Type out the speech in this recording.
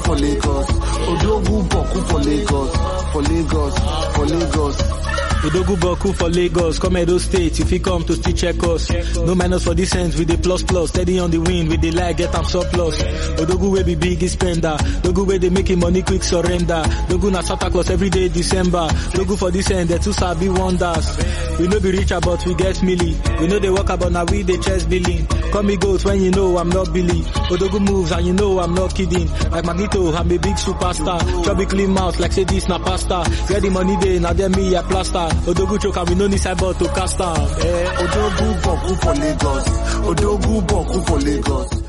for Lagos. Odogu Boku for Lagos. For Lagos. For Lagos. Odogu Boku for Lagos, come Edo State, if you come to still check us. No minus for this end with the plus plus, steady on the wind with the lag, get am surplus. Odogu wey be big spender, Dogu wey dey make him money quick surrender. Dogu na Santa Claus every day December. Dogu for this end, they too sabi wonders. We no be richer but we get milli. We know they work about now we dey chest billing. Call me goat when you know I'm not Billy. Odogu moves and you know I'm not kidding. Like Magneto, I'm a big superstar. Chubby clean mouth like say this na pasta. Get the money day, now them me a plaster. Odogu choke and we no need cyber to cast am. Eh. Odogu Boku for Lagos. Odogu Boku for Lagos.